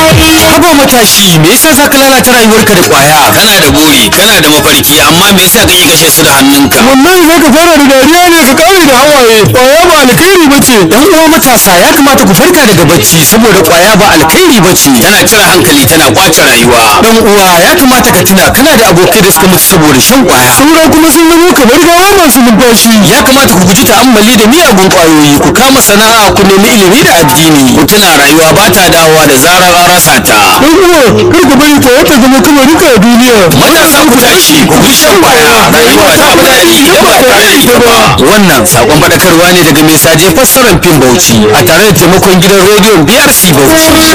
haba matashi me yasa za ka lalata rayuwarka da kwaya kana da buri kana da mafarki amma me yasa kake kashe su da hannunka wallahi za ka fara da dariya ne ka kare da hawaye kwaya ba alkhairi ba ce yan uwa matasa ya kamata ku farka daga bacci saboda kwaya ba alkhairi ba ce tana cire hankali tana kwace rayuwa dan uwa ya kamata ka tuna kana da abokai da suka mutu saboda shan kwaya sauran kuma sun zama kamar gawa masu numfashi ya kamata ku guji ta'ammali da miyagun kwayoyi ku kama sana'a ku nemi ilimi da addini ku tuna rayuwa ba ta dawowa da zarar an rasa ta dan uwa kar ku bari kwaya ta zama kamar duka a duniya matasa ku tashi ku guji shan kwaya rayuwa ta fi daɗi idan ba tare da ita ba wannan sakon faɗakarwa ne daga mai saje fassarar fim bauchi a tare da taimakon gidan rediyon brc bauchi